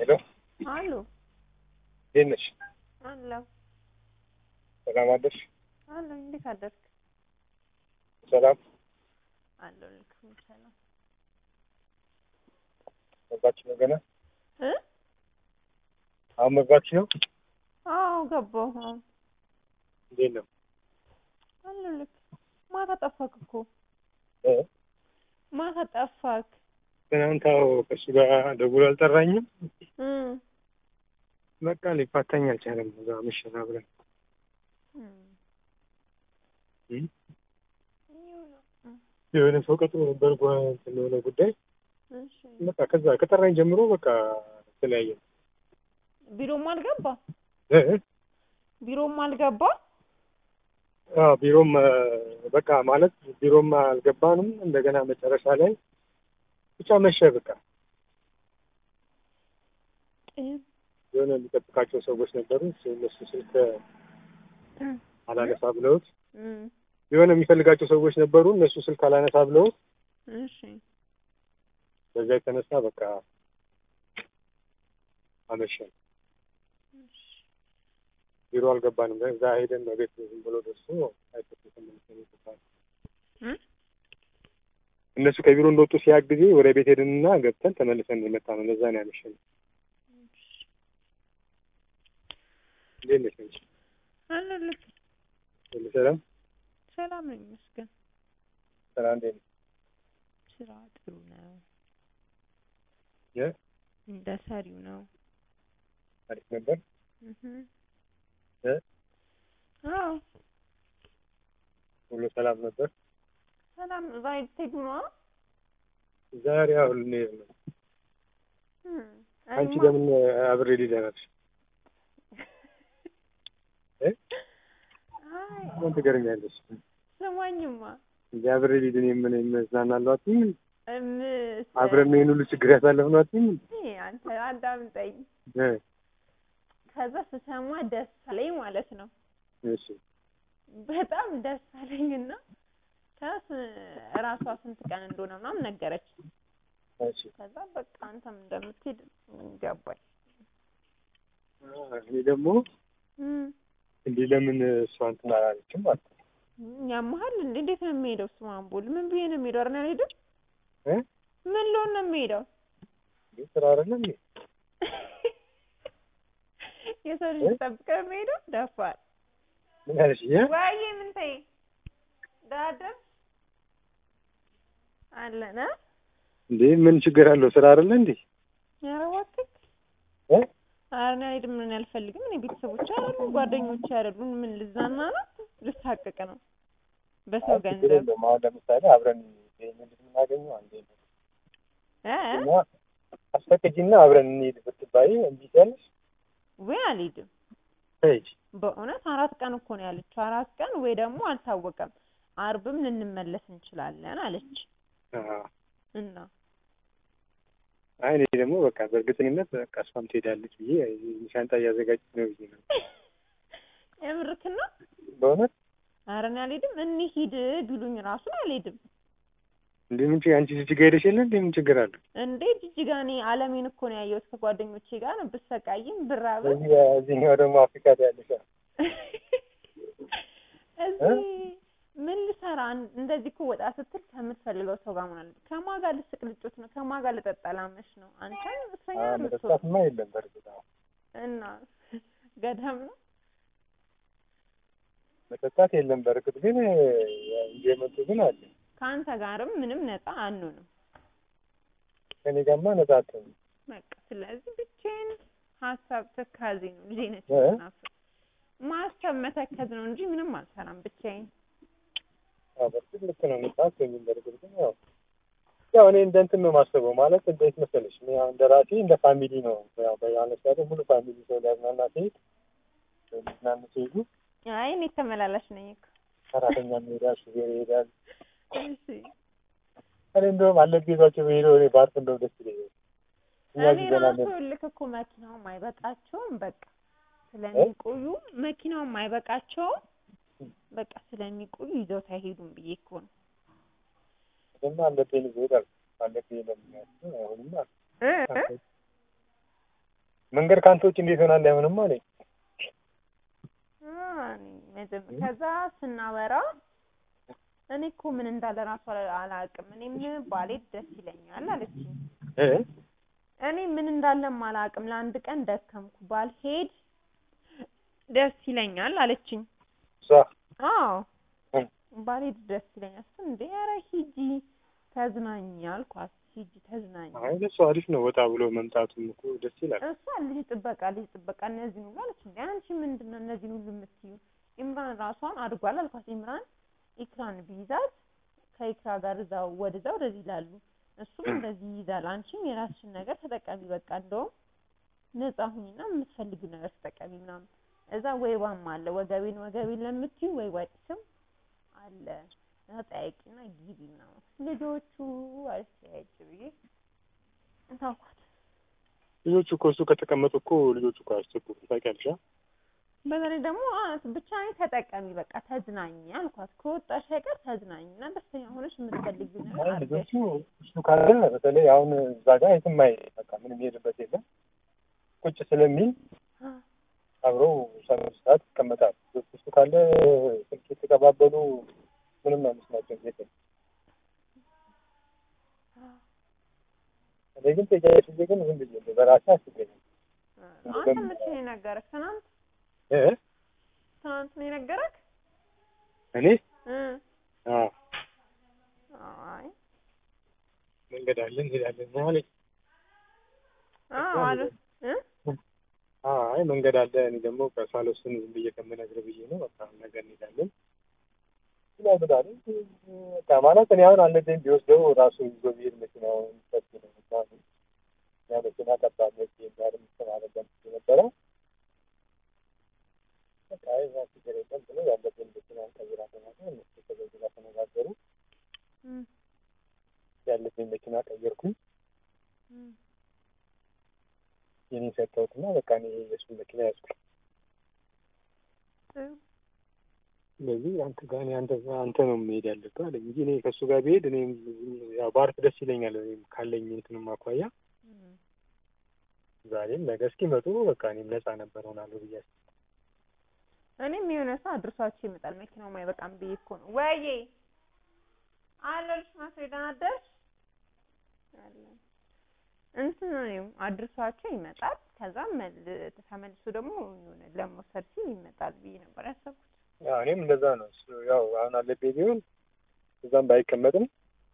ሄሎ አሉ እንዴት ነሽ? አለሁ ሰላም አደርሽ? አለሁ። እንዴት አደርክ? ሰላም አለሁ። ልክ ሰላም መግባችሁ ነው ገና? እ አሁን መግባችሁ ነው? አዎ ገባሁ። አዎ እንዴት ነው? አለሁ። ልክ ማታ ጠፋክ እኮ እ ማታ ጠፋክ። ትናንት አዎ ከእሱ ጋር ደውሎ አልጠራኝም። እ በቃ ሊፋታኝ አልቻለም። እዛ መሸን አብረን እ እ ይኸው ነው። የሆነ ሰው ቀጥሮ ነበር ጓ- እንትን የሆነ ጉዳይ እሺ በቃ ከዛ ከጠራኝ ጀምሮ በቃ ተለያየ። ቢሮም አልገባ እ እ ቢሮም አልገባ። አዎ ቢሮም እ በቃ ማለት ቢሮም አልገባንም። እንደገና መጨረሻ ላይ ብቻ መሸ። በቃ እ የሆነ የሚጠብቃቸው ሰዎች ነበሩ። እነሱ ስልክ እ አላነሳ ብለውት እ የሆነ የሚፈልጋቸው ሰዎች ነበሩ። እነሱ ስልክ አላነሳ ብለውት እሺ በዛ የተነሳ በቃ አመሸን። ቢሮ አልገባንም። እዛ ሄደን ነው ቤት ዝም ብሎ ደርሶ አይቶት ተመልሰን ይገባል። እ እነሱ ከቢሮ እንደወጡ ሲያግ ጊዜ ወደ ቤት ሄድንና ገብተን ተመልሰን የመጣ ነው። ለዛ ነው ያመሸን። እንዴት ነሽ አንቺ? አለሁ። ልክ ሁሉ ሰላም? ሰላም ነው ይመስገን። ስራ እንዴት ነው? ስራ ጥሩ ነው። የ እንደ ሰሪው ነው። አሪፍ ነበር። እህ እ አዎ ሁሉ ሰላም ነበር። ሰላም ነው። ዛሬ ልትሄዱ ነው? ዛሬ አሁን ልንሄድ ነው። እም አንቺ እኔማ- ለምን አብሬ ሊደራሽ እ አይ ምን ትገርሚያለሽ? ስማኝማ እንጂ አብሬ ሊድን የምን የምዝናናለው አትይም? እም አብረን ይሄን ሁሉ ችግር ያሳለፍነው አትይም? እ አንተ አዳምጠኝ። እ ከዛ ስሰማ ደስ አለኝ ማለት ነው። እሺ በጣም ደስ አለኝና ከስ እራሷ ስንት ቀን እንደሆነ ምናምን ነገረች። እሺ ከዛ በቃ አንተም እንደምትሄድ ገባኝ። እኔ ደግሞ እም እንዲህ ለምን እሷ እንትን አላለችም ማለት ነው። ያመሀል እንዴ? እንዴት ነው የሚሄደው? ስማ አምቦል ምን ብዬ ነው የሚሄደው? አረ አልሄድም። እ ምን ልሆን ነው የሚሄደው? እንዴ ስራ አይደለም እንዴ? የሰው ልጅ ጠብቀህ የሚሄደው ደፋር ምን ያለሽ? የ ዋዬ ምን ተይ ዳደር አለን እ እንዴ ምን ችግር አለው? ስራ አይደለ እንዴ? ኧረ እባክህ እ ኧረ እኔ አልሄድም። ምን አልፈልግም። እኔ ቤተሰቦች አይደሉም ጓደኞች አይደሉም። ምን ልዝናና ነው? ልሳቀቅ ነው በሰው ችግር ገንዘብ የለውም። አሁን ለምሳሌ አብረን ይሄን ልጅ የምናገኘው አንዴ ነው። እ እና አስፈቅጂና አብረን እንሂድ ብትባይ እምቢ ትያለሽ? ወይ አልሄድም። ሂጅ በእውነት አራት ቀን እኮ ነው ያለችው። አራት ቀን ወይ ደግሞ አልታወቀም። አርብም ልንመለስ እንችላለን አለች አዎ እና አይ እኔ ደግሞ በቃ በእርግጠኝነት በቃ እሷም ትሄዳለች ብዬ ሻንጣ እያዘጋጀች ነው ብዬ ነው። የምርክና በእውነት ኧረ እኔ አልሄድም። እንሂድ ቢሉኝ ራሱን አልሄድም። እንዴ ምን ችግር አንቺ ጅጅጋ ሄደሽ የለ እንዴ ምን ችግር አለው? እንዴ ጅጅጋ እኔ አለሜን እኮ ነው ያየሁት ከጓደኞቼ ጋር ነው ብሰቃይም ብራብም በዚህ እዚህኛው ደግሞ አፍሪካ ያለሽ እዚህ ምን ልሰራ እንደዚህ እኮ ወጣ ስትል ከምትፈልገው ሰው ጋር መሆን ከማን ጋር ልስቅ ልጮት ነው ከማን ጋር ልጠጣ ላመሽ ነው አንተን እስረኛ ነው የምትሆነው መጠጣትማ የለም በእርግጥ አዎ። እና ገዳም ነው መጠጣት የለም በእርግጥ ግን እየመጡ ግን አለ ከአንተ ጋርም ምንም ነፃ አንሆንም ከኔ ጋርማ ነጻ አትሆንም። በቃ ስለዚህ ብቻዬን ሀሳብ ትካዜ ነው ልጄ ነች እ? ናፍቅ ማሰብ መተከዝ ነው እንጂ ምንም አልሰራም ብቻዬን አዎ በእርግጥ ልክ ነው ነጻ አትሆኝም። በእርግጥ ግን ያው ያው እኔ እንደ እንትን ነው የማስበው ማለት እንዴት መሰለሽ እኔ ያው እንደ ራሴ እንደ ፋሚሊ ነው ያው በያነስ ያለ ሙሉ ፋሚሊ ሰው ሊያዝናና ሲሄድ ወይ ሊዝናኑ ሲሄዱ አይ እኔ ተመላላሽ ነኝ እኮ ሰራተኛ ይሄዳል፣ ሹፌር ይሄዳል። እሺ እኔ እንደውም አለብኝ ይዟቸው በሄደው እኔ ባርፍ እንደው ደስ ይለኛል። እኛ እኔ እዚህ ገና ራሱ ነን። ልክ እኮ መኪናውም አይበቃቸውም በቃ ስለሚቆዩ መኪናውም አይበቃቸውም በቃ ስለሚቆዩ ይዘውት አይሄዱም ብዬ እኮ ነው ደግሞ አለብኝ ይዞ ይሄዳል። አለብኝ ለምኛቸው አሁንማ እ እ መንገድ ከአንተ ውጭ እንዴት ይሆናል? አይሆንም አለኝ። እኔ መጀመ- ከዛ ስናወራ እኔ እኮ ምን እንዳለ ራሱ አላ- አላውቅም። እኔም ባሌ ደስ ይለኛል አለችኝ። እ እኔ ምን እንዳለም አላውቅም። ለአንድ ቀን ደከምኩ ባልሄድ ደስ ይለኛል አለችኝ። እሷ አዎ እ ባልሄድ ደስ ይለኛል ስትል እንዴ ኧረ ሂጂ ተዝናኝ አልኳት። ሂጂ ተዝናኝ። አይ ለእሱ አሪፍ ነው። ወጣ ብሎ መምጣቱም እኮ ደስ ይላል። እሷ ልጅ ጥበቃ ልጅ ጥበቃ እነዚህን ሁሉ አለች። እንዴ አንቺ ምንድን ነው እነዚህን ሁሉ የምትዩ? ኢምራን ራሷን አድጓል አልኳት። ኢምራን ኢክራን ቢይዛት ከኢክራ ጋር እዛው ወደዛ ወደዚህ ይላሉ። እሱም እንደዚህ ይይዛል። አንቺም የራስሽን ነገር ተጠቀሚ። በቃ እንደውም ነፃ ሁኚና የምትፈልጊው ነገር ተጠቀሚ ምናምን። እዛ ወይባም አለ ወገቤን ወገቤን ለምትዩ ወይባ ጭስም አለ እና ጠያቂና ግቢ ምናምን ልጆቹ አስተያየች ብዬ እንታውኳት ልጆቹ እኮ እሱ ከተቀመጡ እኮ ልጆቹ እኮ አያስቸግሩም። ታውቂያለሽ? አ? በተለይ ደግሞ አ- ብቻ እኔ ተጠቀሚ በቃ ተዝናኝ አልኳት። ከወጣሽ አይቀር ተዝናኝ እና ደስተኛ ሆነሽ የምትፈልጊው ነገር አይ አድርገሽ ልጆቹ እሱ ካለ በተለይ አሁን እዛ ጋር የትም አይ በቃ ምንም የሚሄድበት የለም ቁጭ ስለሚል አብረው ሰላም ሰዓት ይቀመጣል። ልጆቹ እሱ ካለ ስልክ የተቀባበሉ ምንም አይመስላቸውም። ቤት እኔ ግን ተጃጅ ግን ዝም ብዬ ነው በራሴ አስገኘኝ አንተ መቼ ነው የነገረክ? ትናንት እ ትናንት ነው የነገረክ? እኔ እ አዎ አይ መንገድ አለ እንሄዳለን ነው አለኝ። አዎ አለ እ አይ መንገድ አለ። እኔ ደግሞ ከሳሎስን ዝም ብዬ ከምነግርህ ብዬ ነው። በቃ ነገ እንሄዳለን ይላል ብላል። በቃ ማለት እኔ አሁን አለብኝ ቢወስደው ራሱ ይዞ ቢሄድ መኪናውን ሰፊ ነው ምክንያቱም ያ መኪና ከባድ ነው የሚያር ምትማለበት ነበረ። በቃ ይዛ ችግር የለም ብሎ ያለብን መኪናን ቀይራ ተናገ እነሱ ከበዚህ ጋር ተነጋገሩ። እ ያለብኝ መኪና ቀየርኩኝ። እ የኔ ሰጠሁትና በቃ እኔ የእሱን መኪና ያዝኩኝ። እ ስለዚህ አንተ ጋር እኔ አንተ አንተ ነው መሄድ ያለብህ አለኝ እንጂ እኔ ከእሱ ጋር ብሄድ እኔም ያው ባርፍ ደስ ይለኛል እኔም ካለኝ እንትንም አኳያ ዛሬም ነገ እስኪመጡ በቃ እኔም ነፃ ነበር ሆናለሁ ብዬ አስቤ እኔም የሆነ ሰው አድርሷቸው ይመጣል መኪናው አይበቃም ብዬ እኮ ነው። ወይዬ አለልሽ ማስሬ ደህና አደርሽ አለ እንትን ነው አድርሷቸው ይመጣል። ከዛ መል ተመልሶ ደግሞ የሆነ ለመውሰድ ሲል ይመጣል ብዬ ነበር ያሰብኩት። ያው እኔም እንደዛ ነው። እሱ ያው አሁን አለብኝ ቢሆን እዛም ባይቀመጥም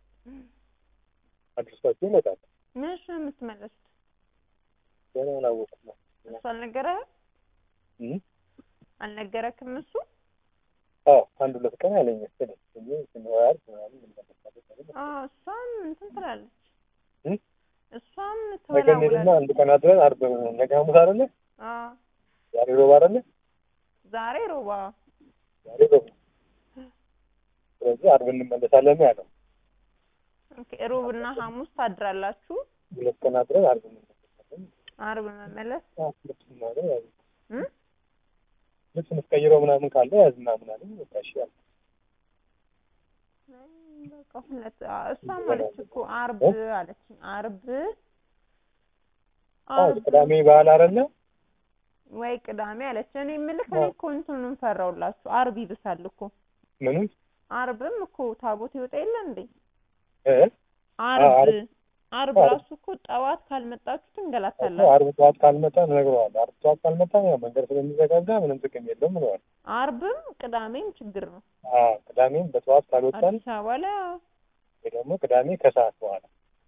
አድርሷቸው ይመጣል። ምንሽ ነው የምትመለሱት? ገና አላወኩም ነው እሱ አልነገረህም? እ አልነገረክም እሱ? አዎ አንድ ሁለት ቀን አለኝ መሰለኝ እንጂ ስንወያይ ምናምን እንደመጣበት አዎ እሷም እንትን ትላለች። እ እሷም ነገ እንሂድና ትወላውላለች። አንድ ቀን አድረን አርብ ነገ ሐሙስ አይደለ? አዎ ዛሬ ሮብ አይደለ? ዛሬ ሮባ ዛሬ ሮብ ነው። ስለዚህ አርብ እንመለሳለን ነው ያለው። ኦኬ ሮብና ሐሙስ ታድራላችሁ። ሁለት ቀን አድረን አርብ እንመለሳለን። አርብ መመለስ አዎ ልብስ ምናምን ያዝ እ ልብስ የምትቀይረው ምናምን ካለ ያዝ ምናምን አለኝ። በቃ እሺ አልኩ። አይ በቃ ሁለት አ- እሷም አለች እኮ አርብ አለችኝ። አርብ አዎ አርብ ቅዳሜ በዓል አይደለ? ወይ ቅዳሜ አለች። እኔ የምልህ እኔ እኮ እንትኑን ፈራውላችሁ። አርብ ይብሳል እኮ ምንም አርብም እኮ ታቦት ይወጣ የለ እንዴ? እ አርብ አርብ- አርብ አርብ- ራሱ እኮ ጠዋት ካልመጣችሁ እኮ ትንገላታላችሁ። አርብ ጠዋት ካልመጣ እነግረዋለሁ። አርብ ጠዋት ካልመጣ ያው መንገድ ስለሚዘጋጋ ምንም ጥቅም የለውም ብለዋል። አርብም ቅዳሜም ችግር ነው። አዎ ቅዳሜም በጠዋት ካልወጣን አዲስ አበባ ላይ አዎ። ወይ ደግሞ ቅዳሜ ከሰዓት በኋላ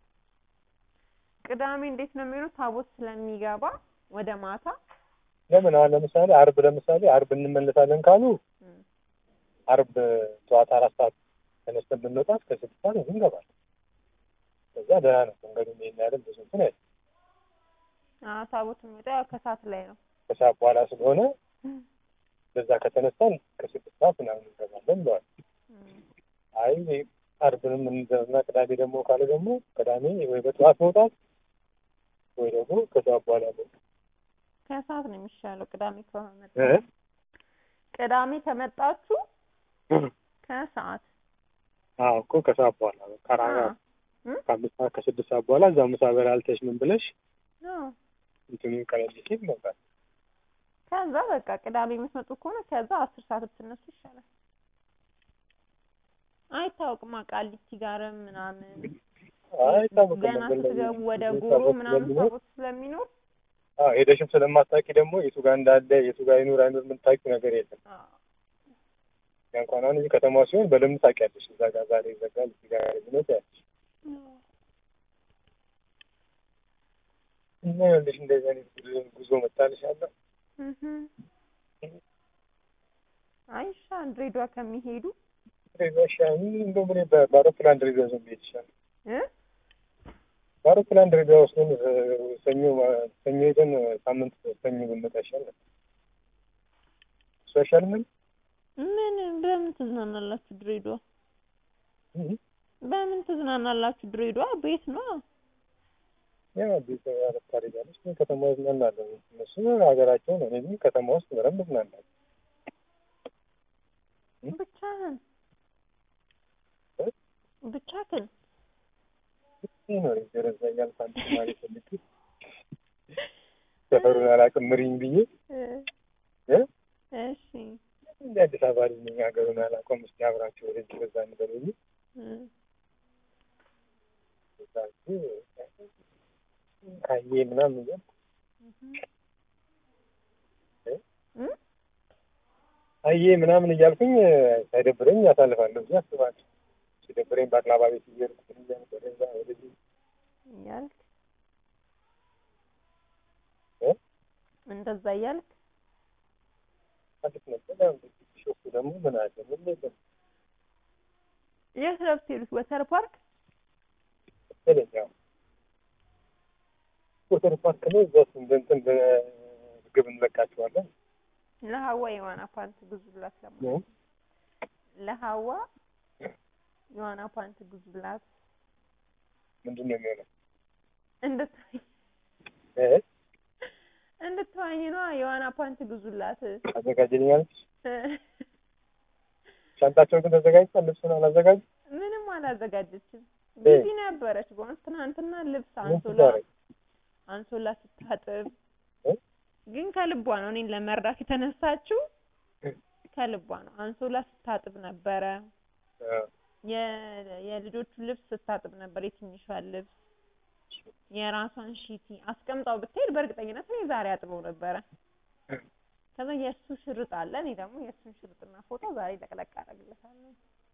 ቅዳሜ እንዴት ነው የሚሆነው? ታቦት ስለሚገባ ወደ ማታ ለምን አሁን ለምሳሌ አርብ ለምሳሌ አርብ እንመለሳለን ካሉ እም፣ አርብ ጠዋት አራት ሰዓት ተነስተን ብንወጣ እስከ ስድስት ሰዓት እዚህ እንገባለን። ከዛ ደህና ነው መንገዱ ይሄን ያህል ብዙ እንትን አይልም። አዎ ታቦት የሚወጣው ያው ከሰዓት ላይ ነው። ከሰዓት በኋላ ስለሆነ በዛ ከተነሳን ከስድስት ሰዓት ምናምን እንገባለን ብለዋል። እም፣ አይ አርብንም እንዘና ቅዳሜ ደግሞ ካለ ደግሞ ቅዳሜ ወይ በጠዋት መውጣት ወይ ደግሞ ከሰዓት በኋላ መውጣት ከሰዓት ነው የሚሻለው። ቅዳሜ ከመጣ እ ቅዳሜ ከመጣችሁ ከሰዓት አዎ እኮ ከሰዓት በኋላ በቃ ራ አዎ እም፣ ከአምስት ሰዓት ከስድስት ሰዓት በኋላ እዛ ምሳ በላልተሽ ምን ብለሽ አዎ እንትኑ ቀለል ሲል መውጣት ከዛ በቃ ቅዳሜ የምትመጡ ከሆነ ከዛ አስር ሰዓት ብትነሱ ይሻላል። አይታወቅማ ቃሊቲ ጋርም ምናምን አይታወቅም። ገና መንገድ ላይ ስትገቡ ወደ ብዙ ጎሮ ሰዎች ምናምን ስለሚኖር ሰዎች ስለሚኖር አዎ ሄደሽም ስለማታውቂ ደግሞ የቱ ጋር እንዳለ የቱ ጋር ይኑር አይኑር የምታውቂው ነገር የለም። አዎ፣ ያ እንኳን አሁን እዚህ ከተማው ሲሆን በልምድ ታውቂያለሽ። እዛ ጋር ዛሬ ይዘጋል፣ እዚህ ጋር ነው ያለሽ እና ያለሽ እንደዚህ አይነት ጉዞ- ጉዞ መጣልሽ አለ እህ አይሻ ድሬዳዋ ከሚሄዱ ሻኒ እንደው ምን በ- በአውሮፕላን ድሬዳዋ ዝም ብዬ ይችላል እ በአውሮፕላን ድሬዳዋ ወስደን እ፣ ሰኞ ማ- ሰኞ ሄደን ሳምንት ሰኞ ብንመጣ ይሻላል። እሱ አይሻልም? ምን በምን ትዝናናላችሁ ድሬዳዋ? እህ በምን ትዝናናላችሁ ድሬዳዋ? ቤት ነው። ያ ቤት አረፍ ታደርጊያለሽ፣ ግን ከተማ እዝናናለሁ። እነሱ ሀገራቸው ነው፣ እኔ ግን ከተማ ውስጥ በደንብ እዝናናለሁ። ብቻህን እ? ብቻህን ይህ ነው ደረዛ እያልኩ አንድ ማለት ፈልጌ ሰፈሩን አላውቅም ምሪኝ ብዬ እ እ? እሺ እንደ አዲስ አበባ ልጅ ነኝ፣ ሀገሩን አላውቀውም። እስኪ አብራችሁ ወደዚህ በዛ ንበሉ ብዬ እ በዛ ጊዜ አየ ምናምን እያልኩ እ አየ ምናምን እያልኩኝ ሳይደብረኝ ያሳልፋለሁ ብዬ አስባለሁ። ሲደብረኝ ባቅላባ ቤት እየሄድኩ እያልኩ ወደዛ ወደዚህ እያልክ እ? እንደዛ እያልክ አዲስ ነበር። ያው እንደዚህ ሾፉ ደግሞ ምን አለ ምን የለም የት ነው የምትሄዱት? ወተር ፓርክ መሰለኝ። ያው ወተር ፓርክ ነው። እዛ ውስጥ እንደ እንትን በግብ እንለቃቸዋለን። ለሀዋ የዋና ፓንት ግዙላት ለማለት ነው ለሀዋ የዋና ፓንት ግዙላት ምንድን ነው የሚሆነው? እንድትዋኝ እ? እንድትዋኝ ነው የዋና ፓንት ግዙላት አዘጋጅልኛለች። ሻንጣቸው ግን ተዘጋጅቷል። ልብሱን አላዘጋጅ ምንም አላዘጋጀችም እ? ቢዚ ነበረች በእውነት ትናንትና ልብስ ምን አንሶላ ትታረግ? አንሶላ ስታጥብ እ? ግን ከልቧ ነው እኔን ለመርዳት የተነሳችው እ? ከልቧ ነው አንሶላ ስታጥብ ነበረ አ፣ የ- የልጆቹን ልብስ ስታጥብ ነበር የትንሿን ልብስ የራሷን ሺቲ አስቀምጣው ብትሄድ በእርግጠኝነት እኔ ዛሬ አጥበው ነበረ ከዛ የእሱ ሽርጥ አለ እኔ ደግሞ የእሱን ሽርጥና ፎቶ ዛሬ ለቅለቅ አደርግለታለሁ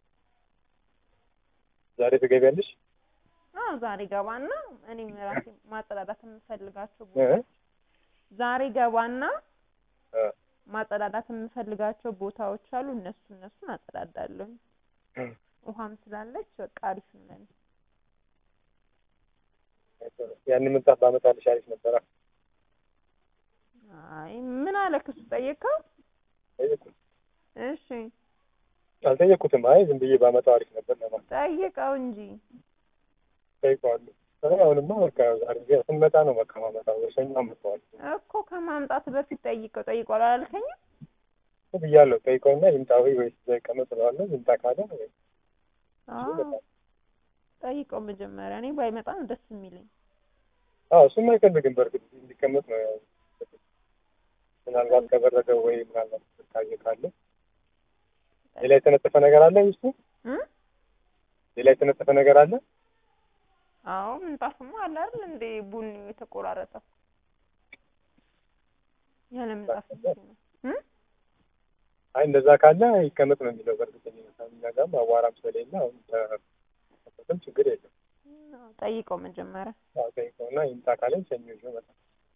ዛሬ ትገቢያለሽ? አዎ ዛሬ ገባና እኔም ራሴ ማጸዳዳት የምፈልጋቸው እ? ቦታዎች ዛሬ ገባና አ፣ ማጸዳዳት የምፈልጋቸው ቦታዎች አሉ እነሱ እነሱን አጸዳዳለሁ እ። ውሃም ስላለች በቃ አሪፍ ነው ለኔ ያንን ምንጣፍ ባመጣልሽ አሪፍ ነበራ። አይ ምን አለ ክሱ ጠየቀው ጠየቁት እሺ አልጠየቁትም። አይ ዝም ብዬ ባመጣው አሪፍ ነበር ለማለት ጠይቀው እንጂ ጠይቀዋለሁ። አይ አሁንማ በቃ ዛሬ ስንመጣ ነው በቃ ማመጣው። ሰኞ አመጣዋል እኮ ከማምጣት በፊት ጠይቀው ጠይቀው አላልከኝም ብያለሁ። ጠይቀውና ይምጣ ወይ ወይስ እዛ ይቀመጥ እለዋለሁ። ይምጣ ካለ ወይ አዎ ጠይቀው መጀመሪያ እኔ ባይመጣ ነው ደስ የሚለኝ አዎ እሱም አይፈልግም። በእርግጥ እንዲቀመጥ ነው ያው ምናልባት ከበረደው ወይ ምናልባት ካየ ካለ ሌላ የተነጠፈ ነገር አለ ውስጡ እ ሌላ የተነጠፈ ነገር አለ። አዎ ምንጣፍማ አለ አይደል እንዴ ቡኒው የተቆራረጠው ያለ ምንጣፍ ነው እ አይ እንደዛ ካለ ይቀመጥ ነው የሚለው በእርግጠኝነት። አሁን እኛ ጋርም አዋራም ስለሌለ አሁን ተቀመጥም ችግር የለም። አዎ፣ ጠይቀው መጀመሪያ አዎ ጠይቀውና ይምጣ ካለኝ ሰኞ ይዤው እመጣለሁ።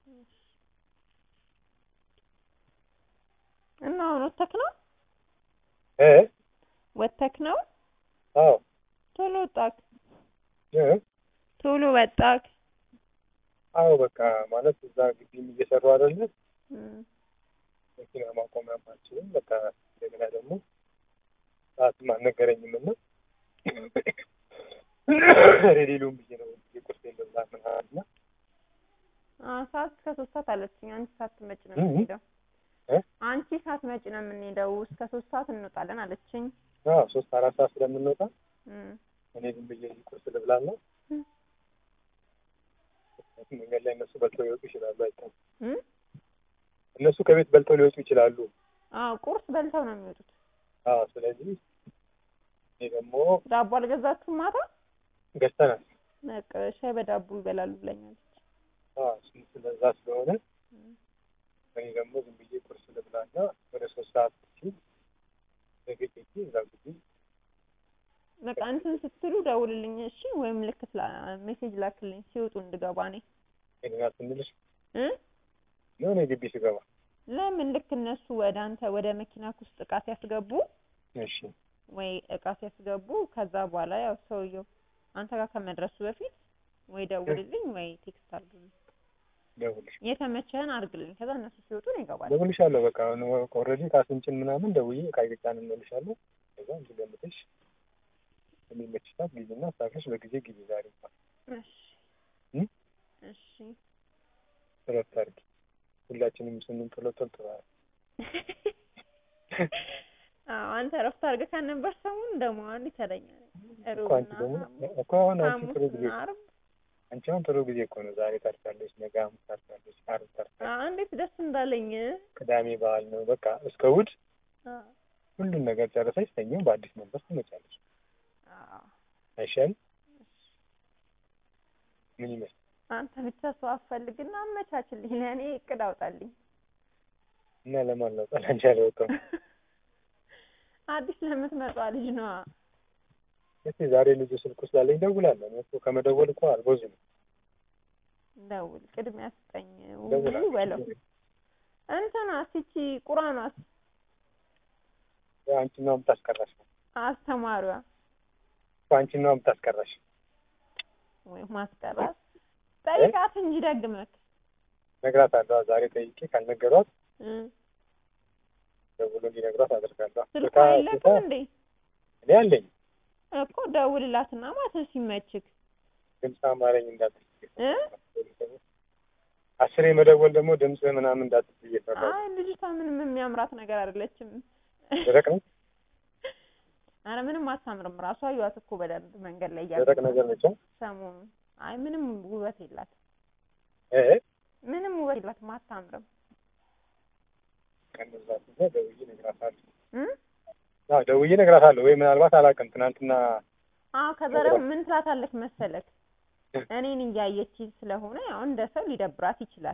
እና አሁን ወተክ ነው እ ወተክ ነው አዎ ቶሎ ወጣክ እ ቶሎ ወጣክ አዎ በቃ ማለት እዛ ግቢም እየሰሩ አይደለ እም፣ መኪና ማቆሚያም አልችልም። በቃ እንደገና ደግሞ ሰዓትም አልነገረኝም እና ሬዲሉም ብዬ ነው የቁርስ የለላ ምናምን እና አ ሰዓት እስከ ሶስት ሰዓት አለችኝ አንቺ ሳትመጪ ነው እ? የምንሄደው እ? አንቺ ሳትመጪ ነው የምንሄደው እስከ ሶስት ሰዓት እንወጣለን አለችኝ አዎ ሶስት አራት ሰዓት ስለምንወጣ እም፣ እኔ ዝም ብዬ እዚህ ቁርስ ልብላና እም። መንገድ ላይ እነሱ በልተው ሊወጡ ይችላሉ። አይታወቅም። እም? እነሱ ከቤት በልተው ሊወጡ ይችላሉ። አዎ ቁርስ በልተው ነው የሚወጡት። አዎ ስለዚህ እኔ ደግሞ ዳቦ አልገዛችሁም ማታ? ገዝተናል። በቃ ሻይ በዳቦ ይበላሉ ብለኛለች። አዎ እሱም ስለዛ ስለሆነ እኔ ደግሞ ዝም ብዬ ቁርስ ልብላና ወደ ሶስት ሰዓት ሲል በፊት ሄጄ እዛ ግቢ በቃ እንትን ስትሉ ደውልልኝ እሺ፣ ወይም ልክት ሜሴጅ ላክልኝ ሲወጡ እንድገባ እኔ ሄድና ስንልሽ እ የሆነ ግቢ ስገባ ለምን ልክ እነሱ ወደ አንተ ወደ መኪና ውስጥ እቃ ሲያስገቡ እሺ ወይ እቃ ሲያስገቡ ከዛ በኋላ ያው ሰውየው አንተ ጋር ከመድረሱ በፊት ወይ ደውልልኝ ወይ ቴክስት አድርግልኝ፣ ደውልሽ የተመቸህን አድርግልኝ። ከዛ እነሱ ሲወጡ ነው ይገባል። ደውልሻለሁ። በቃ ኦልሬዲ ካስንጭን ምናምን ደውዬ ዕቃ ይጫን እንልሻለሁ። ከዛ እንጂ ገምተሽ የሚመችሽ ሰዓት ጊዜና አሳፍረሽ በጊዜ ጊዜ ዛሬ እንኳን እሺ እ? እሺ እረፍት አድርጊ። ሁላችንም ስንንጠለጠል ጥራል። አዎ አንተ እረፍት አድርገህ ካልነበር ሰሞኑን ደግሞ አሁን ይተለኛል። እኮ አንቺ ደግሞ እኮ አሁን አንቺ ጥሩ ጊዜ ሐሙስና ዓርብ አንቺ አሁን ጥሩ ጊዜ እኮ ነው። ዛሬ ታርሳለች፣ ነገ ሐሙስ ታርሳለች፣ ዓርብ ታርሳለች፣ አዎ እንዴት ደስ እንዳለኝ ቅዳሜ በዓል ነው። በቃ እስከ እሑድ አዎ ሁሉን ነገር ጨረሰች። ሰኞ በአዲስ መንፈስ ትመጫለች። አዎ አይሻልም? ምን ይመስል አንተ ብቻ ሰው አፈልግና አመቻችልኝ፣ ለእኔ እቅድ አውጣልኝ። እና ለማን ነው ጣል አንቺ አላወጣም። አዲስ ለምትመጣ ልጅ ነዋ። እስኪ ዛሬ ልጁ ስልክ ውስጥ ላለኝ ደውላለሁ። እኔ እኮ ከመደወል እኮ አልቦዝም። ደውል፣ ቅድሚያ ስጠኝ። ውይ ደውላለሁ። በለው። እንትናስ ይቺ ቁራኗስ አንቺ ነው የምታስቀራሽ። አስተማሪዋ አንቺ ነው የምታስቀራሽ። ወይ ማስቀራት ጠይቃት እንጂ ደግመህ እነግራታለሁ። ዛሬ ጠይቄ ካልነገሯት እ ደውሎ እንዲነግሯት አደርጋለሁ። ስልኳ ስልካ- የለትም ስልካ እንዴ? እኔ አለኝ። እኮ ደውልላትና ማለት ነው ሲመችክ ድምፅ አማረኝ እንዳትል እ አስሬ መደወል ደግሞ ድምፅ ምናምን እንዳትል እየፈራሁ አይ ልጅቷ ምንም የሚያምራት ነገር አይደለችም። ደረቅ ነው አረ ምንም አታምርም። ራሷ አየኋት እኮ በደንብ መንገድ ላይ ደረቅ እያለች ነገር ነች። ሰሞኑን። አይ ምንም ውበት የላት እ ምንም ውበት የላትም፣ አታምርም። ከነዛት ደውዬ እነግራታለሁ። እ አዎ ደውዬ እነግራታለሁ። ወይ ምናልባት አላውቅም ትናንትና አዎ ከዛ ደግሞ ምን ትላታለች መሰለክ እኔን እያየችኝ ስለሆነ ያው እንደ ሰው ሊደብራት ይችላል።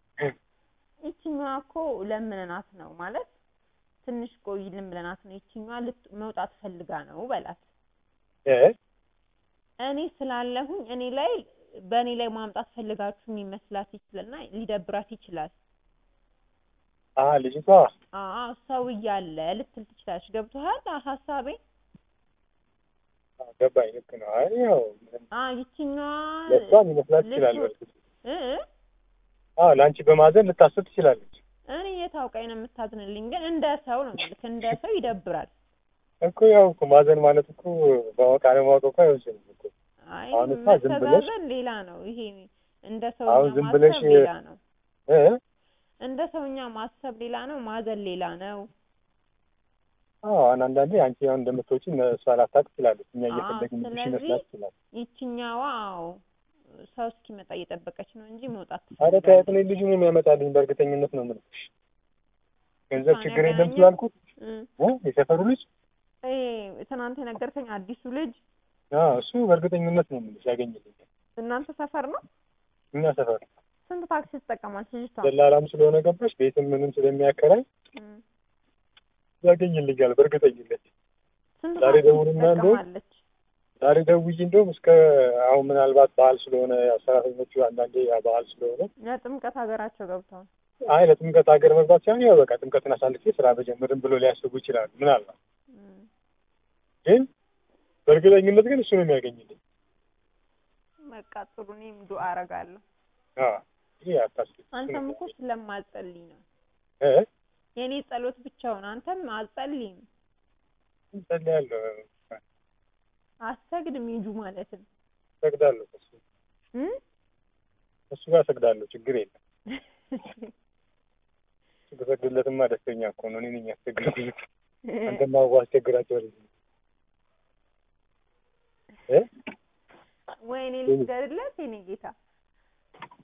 ይችኛዋ እኮ ለምንናት ነው ማለት ትንሽ ቆይልን ብለናት ነው። ይችኛዋ ልት መውጣት ፈልጋ ነው በላት። እ እኔ ስላለሁኝ እኔ ላይ በእኔ ላይ ማምጣት ፈልጋችሁ የሚመስላት ይችላልና ሊደብራት ይችላል። አ ልጅቷ አዎ ሰው እያለ ልትል ትችላለች። ገብቶሃል ሀሳቤ? አዎ፣ ገባኝ። ልክ ነው። አይ ያው ምንም አዎ ይችኛዋ ለእሷ ሊመስላት ይችላል። ልትወ- በእርግጥ እ እ አዎ ለአንቺ በማዘን ልታስብ ትችላለች እኔ የታውቀኝ ነው የምታዝንልኝ፣ ግን እንደ ሰው ነው የሚልክ እንደ ሰው ይደብራል። እኮ ያው እኮ ማዘን ማለት እኮ በማወቅ አለማወቅ እኮ አይወስንም እኮ አይ አሁን እሷ ዝም ብለሽ- መተዛዘን ሌላ ነው። ይሄ እንደ አሁን ሰውኛ ዝም ማሰብ ብለሽ- ሌላ ነው። እ እንደ ሰውኛ ማሰብ ሌላ ነው፣ ማዘን ሌላ ነው። አዎ አሁን አንዳንዴ አንቺ አሁን እንደምትወጪ እሷ ላታውቅ ትችላለች። እኛ አዎ፣ እየፈለግን ስለዚህ ይመስላት ይችላል። ይችኛዋ አዎ ሰው እስኪመጣ እየጠበቀች ነው እንጂ መውጣት አረ ትፈልጋለች። ተያት እኔ ልጁ ነው የሚያመጣልኝ። በእርግጠኝነት ነው የምልሽ። ገንዘብ እሷን ችግር የለም ያገናኘው? ስላልኩት እ እ የሰፈሩ ልጅ ይሄ ትናንት የነገርከኝ አዲሱ ልጅ አዎ እሱ በእርግጠኝነት ነው የምልሽ ያገኝልኛል። እናንተ ሰፈር ነው? እኛ ሰፈር ስንት ታክሲ ትጠቀማለች ልጅቷ? ደላላም ስለሆነ ገባሽ ቤትም ምንም ስለሚያከራይ እ ያገኝልኛል በእርግጠኝነት። ስንት ዛሬ ታክሲ ደውልና እንደው ትጠቀማለች? ዛሬ ደውዬ እንደውም እስከ አሁን ምናልባት በዓል ስለሆነ ያው ሰራተኞቹ አንዳንዴ ያው በዓል ስለሆነ ለጥምቀት ሀገራቸው ገብተዋል። አይ ለጥምቀት ሀገር መግባት ሳይሆን ያው በቃ ጥምቀትን አሳልፌ ስራ በጀምርም ብሎ ሊያስቡ ይችላሉ። ምናልባት እ ግን በእርግጠኝነት ግን እሱ ነው የሚያገኝልኝ። በቃ ጥሩ እኔም ዱአ አረጋለሁ። አዎ ይሄ አታስቢ። አንተም እኮ ስለማጸልይ ነው እ የእኔ ጸሎት ብቻውን አንተም አጸልይም ጸልያለሁ፣ አሰግድም ይጁ ማለትም እሰግዳለሁ። እሱ እ እሱ ጋር እሰግዳለሁ፣ ችግር የለም። እሱ ብሰግድለትማ ደስተኛ እኮ ነው። እኔ ነኝ ያስቸግርኩት። አንተማ አዋ አስቸግራቸው ልጅ እ ወይኔ ልስገድለት የኔ ጌታ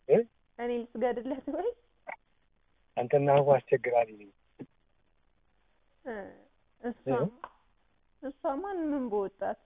እ እኔ ልስገድለት ወይ አንተና ህዋ አስቸግራል እ እሷም እሷማን ምን በወጣት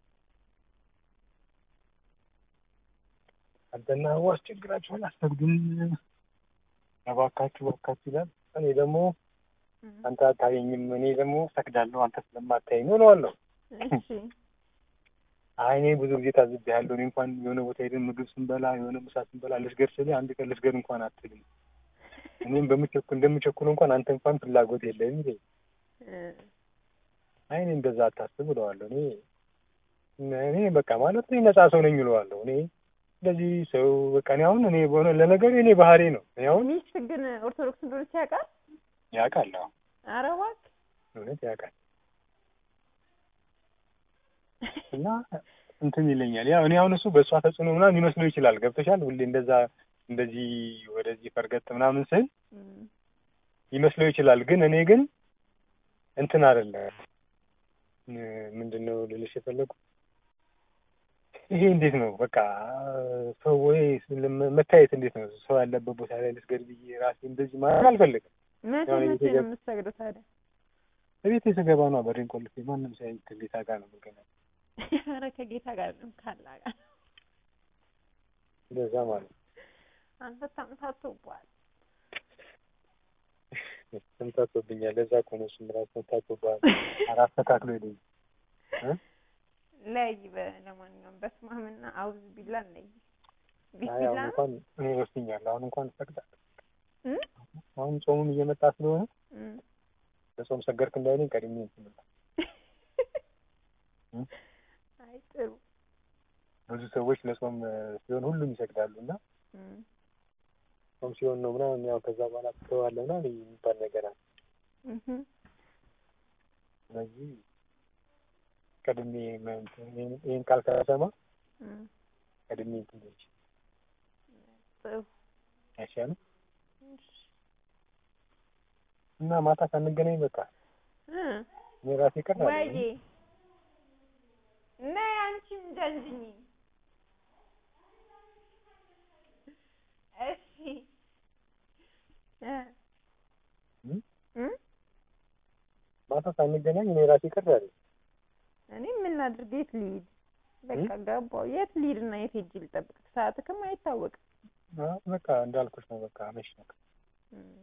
አንተና ህዋ አስቸግራችኋል አሰግዱን እባካችሁ እባካችሁ ይላል እኔ ደግሞ አንተ አታየኝም እኔ ደግሞ ሰግዳለሁ አንተ ስለማታየኝ ሆነዋለሁ እሺ አይ እኔ ብዙ ጊዜ ታዝቤያለሁ እኔ እንኳን የሆነ ቦታ ሄደን ምግብ ስንበላ የሆነ ምሳ ስንበላ ልስገድ ስልህ አንድ ቀን ልስገድ እንኳን አትልም እኔም በምቸኩ እንደምቸኩል እንኳን አንተ እንኳን ፍላጎት የለም ይለኝ እ አይ እኔ እንደዛ አታስብ እለዋለሁ እኔ እኔ በቃ ማለት እኔ ነጻ ሰው ነኝ እለዋለሁ እኔ እንደዚህ ሰው በቃ እኔ አሁን እኔ በሆነ ለነገሩ እኔ ባህሪ ነው እኔ አሁን ሚስት ግን ኦርቶዶክስ እንደሆነች ያውቃል ያውቃል አዎ ኧረ እባክህ እውነት ያውቃል እና እንትን ይለኛል ያው እኔ አሁን እሱ በእሷ ተጽዕኖ ምናምን ሊመስለው ይችላል ገብቶሻል ሁሌ እንደዛ እንደዚህ ወደዚህ ፈርገጥ ምናምን ስል እም፣ ይመስለው ይችላል ግን እኔ ግን እንትን አይደለ ምንድን ነው ልልሽ የፈለጉ ይሄ እንዴት ነው በቃ ሰው ወይ መታየት እንዴት ነው ሰው ያለበት ቦታ ላይ ልስገድ ብዬ ራሴ እንደዚህ ማለት አልፈልግም መቼ ያው መቼ የቤተ- ነው የምትሰግደው ታዲያ በቤት ስገባ ነው በሬን ቆልፌ ማንም ሳይ ከጌታ ጋር ነው የምገናኘው ኧረ ከጌታ ጋር ነው ካላ ጋር እንደዛ ማለት ነው አንተ ተምታቶብሃል ተምታቶብኛል ለዛ እኮ ነው እሱም ራሱ ተምታቶብሃል አራት ተካክሎ ሄደኝ ለይ በ- ለማንኛውም በስማምና አውዝ ቢላ ለይ አይ አሁን ቢስሚላ እንኳን እኔ ወስኛለሁ አሁን እንኳን እሰግዳለሁ እም? አሁን ጾሙም እየመጣ ስለሆነ እም። ለጾም ሰገድክ እንዳይለኝ ቀድሜ እንትን እላለሁ። እም? አይ ጥሩ ብዙ ሰዎች ለጾም እ፣ ሲሆን ሁሉም ይሰግዳሉ እና እም። ጾም ሲሆን ነው ምናምን ያው ከዛ በኋላ ትተዋለህ ምናምን የሚባል ነገር አለ። እህም። ስለዚህ ቀድሜ መ- እንትን ይሄን- ይሄን ቃል ከሰማ እም። ቀድሜ እንትን ልጅ ጥሩ አይሻልም? እሺ እና ማታ ሳንገናኝ በቃ እ እኔ ራሴ ቀር ወይዬ ነይ አንቺም ጀንጅኝ እሺ እ እም? እም? ማታ ሳንገናኝ እኔ ራሴ ቀር አለ እኔ ምን ላድርግ የት ልሂድ በቃ ገባሁ የት ልሂድ እና የት ሄጄ ልጠብቅ ሰዓትክም አይታወቅም በቃ እንዳልኩሽ ነው። በቃ መሽ ነው እም።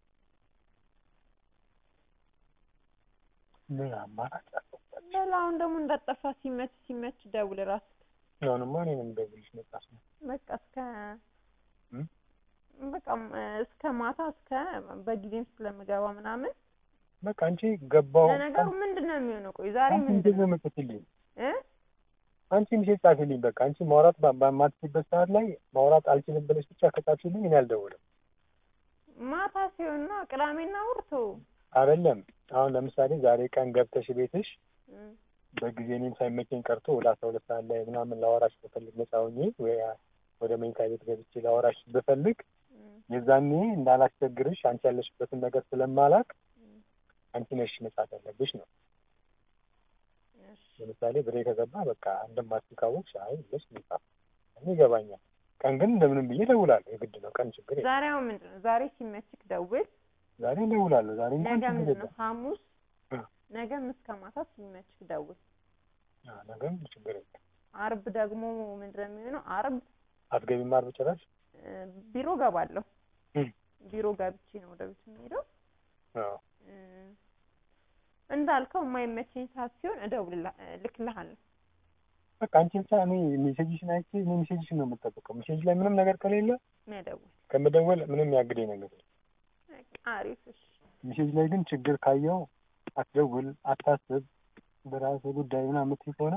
ምን አማራጭ አለው? በል አሁን ደግሞ እንዳጠፋ ሲመች ሲመች ደውል እራስህ አሁንማ እኔንም ደውልሽ መጣስ ነው በቃ እስከ እም? በቃ እ፣ እስከ ማታ እስከ በጊዜም ስለምገባ ምናምን በቃ አንቺ ገባው ለነገሩ ምንድን ነው የሚሆነው? ቆይ ዛሬ አንቺ ምንድን እንዴት ነው ነው የምትልኝ? እ አንቺ ሚሴጅ ጻፊልኝ። በቃ አንቺ ማውራት ባ- በማትችልበት ሰዓት ላይ ማውራት አልችልም ብለሽ ብቻ ከጻፍሽልኝ እኔ አልደውልም። ማታ ሲሆንና ቅዳሜና እሑድ ተው አይደለም አሁን ለምሳሌ ዛሬ ቀን ገብተሽ ቤትሽ እም፣ በጊዜ እኔም ሳይመቸኝ ቀርቶ ወደ አስራ ሁለት ሰዓት ላይ ምናምን ላወራሽ ብፈልግ ነፃ ሆኜ ወይ ወደ መኝታ ቤት ገብቼ ላወራሽ ብፈልግ እም፣ የዛኔ እንዳላስቸግርሽ አንቺ ያለሽበትን ነገር ስለማላቅ እም። አንቺ ነሽ መጻፍ ያለብሽ ነው። እሺ ለምሳሌ ብሬ ከገባ በቃ እንደማትካወቅሽ አይ ብለሽ መጻፍ እኔ ይገባኛል። ቀን ግን እንደምንም ብዬ እደውላለሁ። የግድ ነው። ቀን ችግር የለም። ዛሬ አሁን ምንድን ነው? ዛሬ ሲመችክ ደውል። ዛሬ እደውላለሁ። ዛሬ እንኳን ነገ ችግር ምንድን ነው? የለም። ሐሙስ እ። ነገም እስከ ማታ ሲመችክ ደውል። አዎ፣ ነገም ችግር የለም። አርብ ደግሞ ምንድን ነው የሚሆነው? አርብ አትገቢም ዓርብ ጭራሽ? እ፣ ቢሮ ገባለሁ። እም። ቢሮ ገብቼ ነው ወደ ቤት የምሄደው። አዎ እ፣ እንዳልከው የማይመቸኝ ሰዓት ሲሆን እደውልልሃ እልክልሃለሁ። በቃ አንቺ ብቻ እኔ ሜሴጅሽን አይቼ እኔ ሜሴጅሽን ነው የምጠብቀው። ሜሴጅ ላይ ምንም ነገር ከሌለ መደወል ከምደወል ምንም ያግደኝ ነገር የለም። በቃ አሪፍ። እሺ ሜሴጅ ላይ ግን ችግር ካየው አትደውል፣ አታስብ፣ በራስህ ጉዳይ ምናምን የምትይ ከሆነ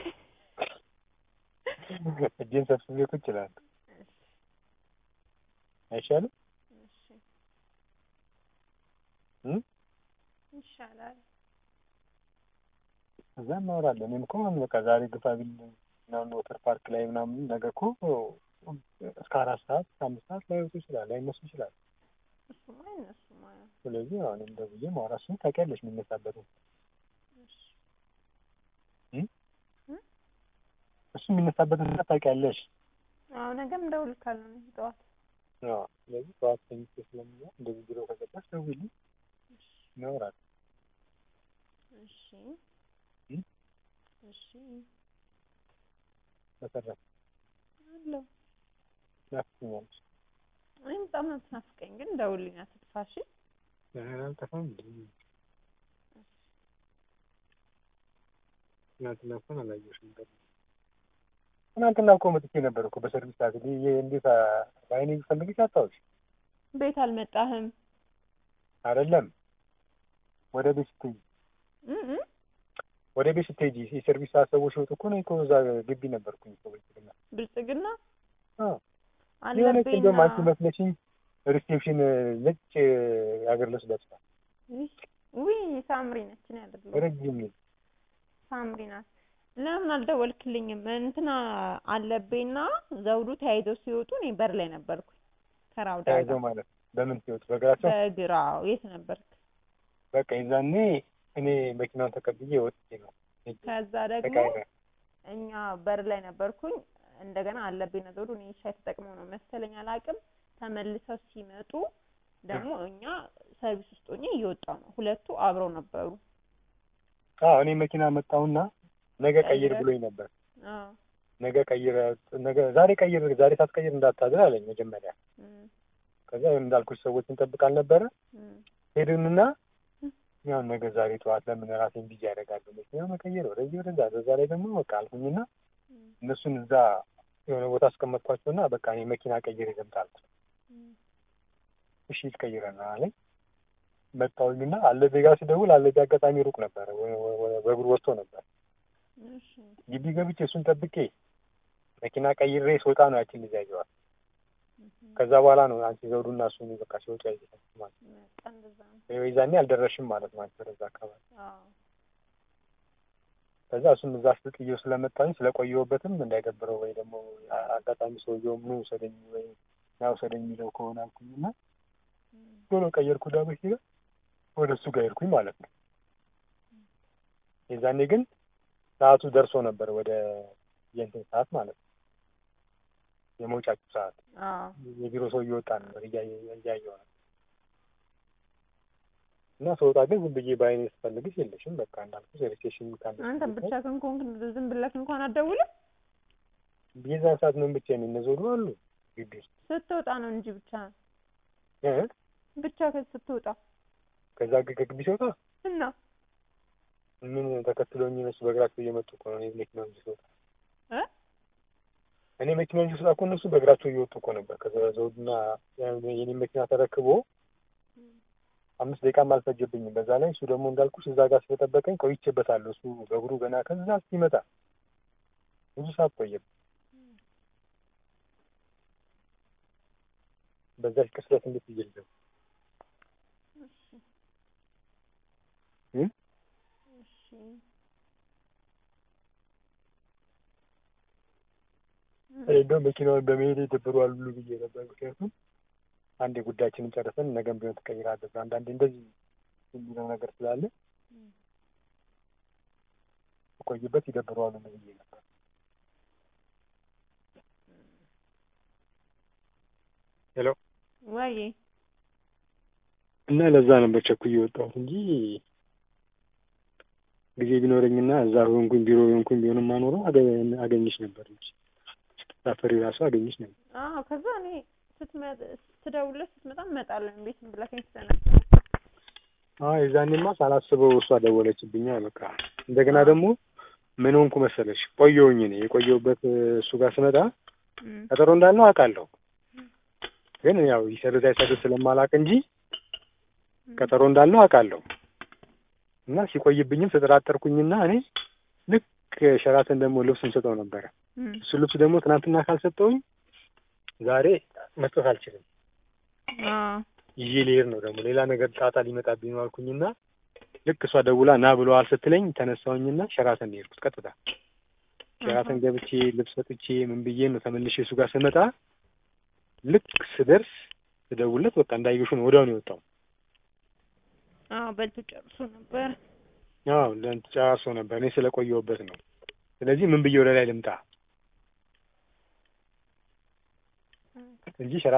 እጄን ሰብስቤ ቁጭ እላለሁ። እሺ አይሻልም? እሺ እም? ይሻላል። እዛ እናወራለን። እኔም እኮ አሁን በቃ ዛሬ ግፋ ቢል ምናምን ወተር ፓርክ ላይ ምናምን ነገ እኮ እስከ አራት ሰዓት እስከ አምስት ሰዓት ላይወጡ ይችላል ላይነሱ ይችላል። እሱማ አይነሱም። አዎ ስለዚህ አሁን እንደብዬ ማውራት እሱን ታውቂያለሽ የሚነሳበትን እሺ እሱ የሚነሳበትን ሰዓት ታውቂያለሽ። አዎ ነገም እደውልልሃለሁ እኔ ጠዋት አዎ ስለዚህ ጠዋት ተኝቼ ስለምያ እንደዚህ ቢሮ ከገባሽ ደውዪልኝ እናወራለን። እሺ እ? እሺ በተረፈ አለው ናፍቀኛለሽ። እኔም በጣም ነው የምትናፍቀኝ፣ ግን ደውልልኝ አትጥፋ። እሺ ኧረ አልጠፋም እንዴ ትናንትና እንኳን አላየሁሽም ነበር። ትናንትና እኮ መጥቼ ነበር እኮ በሰርቪስ ሰዓት እንዴ እንዴት አ- በዓይኔ ፈልግሽ አጣሁሽ ቤት አልመጣህም? አይደለም ወደ ቤት ስትሄጂ እ እ ወደ ቤት ስትሄጂ የሰርቪስ ሰዓት ሰዎች ሲወጡ እኮ እኔ እኮ እዛ ግቢ ነበርኩኝ እኮ ብልጽግና ብልጽግና አዎ የሆነች አለብኝና እንደውም አንቺ መስለሽኝ ሪሴፕሽን ነጭ የሀገር ልብስ ለብሳ ውይ ሳምሪ ነች ነው ያደርገው ረጅም ልጅ ሳምሪ ናት። ለምን አልደወልክልኝም? እንትና አለቤና ዘውዱ ተያይዘው ሲወጡ እኔ በር ላይ ነበርኩኝ ከራውዳ ተያይዘው ጋር ማለት በምን ሲወጡ በእግራቸው በግራው የት ነበርክ? በቃ የዛኔ እኔ መኪናውን ተቀብዬ ወጥቼ ነው ከዛ ደግሞ ተቃይረ እኛ በር ላይ ነበርኩኝ። እንደገና አለቤና ዘውዱ እኔ ሻይ ተጠቅመው ነው መሰለኝ አላውቅም። ተመልሰው ሲመጡ ደግሞ እኛ ሰርቪስ ውስጥ ሆኜ እየወጣሁ ነው። ሁለቱ አብረው ነበሩ። አዎ እኔ መኪና መጣሁና ነገ ቀይር ቀይረ- ብሎኝ ነበር አዎ ነገ ቀይር ነገ ዛሬ ቀይር ዛሬ ሳትቀይር እንዳታድር አለኝ መጀመሪያ እም፣ ከዛ እንዳልኩሽ ሰዎች እንጠብቅ አልነበረ እም፣ ሄድንና ያው ነገ ዛሬ ጠዋት ለምን ራሴን ቢዚ ያደርጋለሁ መኪና መቀየር ወደዚህ ወደዛ በዛ ላይ ደግሞ በቃ አልኩኝና እም፣ እነሱን እዛ የሆነ ቦታ አስቀመጥኳቸውና በቃ እኔ መኪና ቀይር ይዘምጣ አልኩት እም። እሺ ትቀይረና አለኝ መጣሁኝና አለቤ ጋር ሲደውል አለቤ አጋጣሚ ሩቅ ነበረ ወ- ወ- ወ- በእግሩ ወጥቶ ነበር እሺ ግቢ ገብቼ እሱን ጠብቄ መኪና ቀይሬ ስወጣ ነው ያችን ልጅ ያየኋት ከዛ በኋላ ነው አንቺ ዘውዱና እሱ በቃ ሲወጡ ያየኋት ማለት በቃ እንደዛ ነው። ነው የዛኔ አልደረሽም ማለት ነው አንቺ ወደዛ አካባቢ አዎ ከዛ እሱም እዛ አስጥዬው ስለመጣኝ ስለቆየሁበትም እንዳይደብረው ወይ ደግሞ አ- አጋጣሚ ሰውየውም ኑ ውሰደኝ ወይ ና ውሰደኝ የሚለው ከሆነ አልኩኝና እም፣ ቶሎ ቀየርኩ ዳ መኪና ወደ እሱ ጋር ሄድኩኝ ማለት ነው። የዛኔ ግን ሰዓቱ ደርሶ ነበር ወደ የእንትን ሰዓት ማለት ነው የመውጫችሁ ሰዓት አዎ የቢሮ ሰው እየወጣ ነበር እያየ- እያየሁ ነበር እና ስወጣ ግን ዝም ብዬ በአይኔ ስፈልግሽ የለሽም በቃ እንዳልኩሽ ሪሴፕሽን ካለሽ አንተ ብቻ ከንኮንክ ዝም ብለህ እንኳን አትደውልም? የዛን ሰዓት ምን ብቻ ነው እነዞሩ አሉ ግቢ ውስጥ ስትወጣ ነው እንጂ ብቻ እ? ብቻ ስትወጣ ከዛ ግ- ከግቢ ሲወጣ እና ምን ተከትለውኝ እነሱ በእግራቸው እየመጡ እኮ ነው እኔ መኪናውን ይዤ ስወጣ እ እኔ መኪናውን ይዤ ስወጣ እኮ እነሱ በእግራቸው እየወጡ እኮ ነበር ከዛ ዘውድና የኔ መኪና ተረክቦ አምስት ደቂቃም አልፈጀብኝም በዛ ላይ እሱ ደግሞ እንዳልኩሽ እዛ ጋር ስለጠበቀኝ ቆይቼበታለሁ እሱ በእግሩ ገና ከዛ እስኪመጣ ብዙ ሰዓት ቆየብኝ በዛች ቅስለት እንዴት ብዬ ልገባ እሺ እ? እሺ እኔ እንደውም መኪናውን በመሄድ ይደብረዋል ሁሉ ብዬ ነበር ምክንያቱም አንዴ ጉዳያችንን ጨርሰን ነገም ቢሆን ትቀይራለህ አንዳንዴ እንደዚህ የሚለው ነገር ስላለ ቆይበት ይደብረዋል ሁሉ ብዬ ነበር ሄሎ ወይ እና ለዛ ነበር ቸኩዬ የወጣሁት እንጂ ጊዜ ቢኖረኝና እዛ ሆንኩኝ ቢሮ ሆንኩኝ ቢሆንም ማኖረው አገ- አገኝሽ ነበር እንጂ ሳፈሪ ራሱ አገኝሽ ነበር። አዎ ከዛ እኔ ስትመጣ ስትደውልልህ ስትመጣ እመጣለሁ ቤት ብለኸኝ ስለነበር አዎ የዛኔማ ሳላስበው እሷ ደወለችብኛ። በቃ እንደገና ደግሞ ምን ሆንኩ መሰለሽ ቆየሁኝ እኔ የቆየሁበት እሱ ጋር ስመጣ እም፣ ቀጠሮ እንዳለው አውቃለሁ፣ ግን ያው ይሰርዝ አይሰርዝ ስለማላውቅ እንጂ ቀጠሮ እንዳለው አውቃለሁ። እና ሲቆይብኝም ተጠራጠርኩኝና እኔ ልክ ሸራተን ደግሞ ልብስ እንሰጠው ነበረ። እም፣ እሱ ልብስ ደግሞ ትናንትና ካልሰጠውኝ ዛሬ መስጠት አልችልም። አዎ ይዤ ልሄድ ነው ደግሞ ሌላ ነገር ጣጣ ሊመጣብኝ ነው አልኩኝና ልክ እሷ ደውላ ና ብለዋል ስትለኝ ተነሳሁኝና ሸራተን ነው የሄድኩት ቀጥታ ሸራተን ገብቼ ልብስ ሰጥቼ ምን ብዬ ነው ተመልሼ እሱ ጋር ስመጣ ልክ ስደርስ ስደውልለት በቃ እንዳየሹ ነው ወዲያው ነው የወጣው። አዎ በልቶ ጨርሶ ነበር። አዎ ለእንትን ጨራርሶ ነበር እኔ ስለቆየሁበት ነው። ስለዚህ ምን ብዬ ወደ ላይ ልምጣ እንጂ ሸራ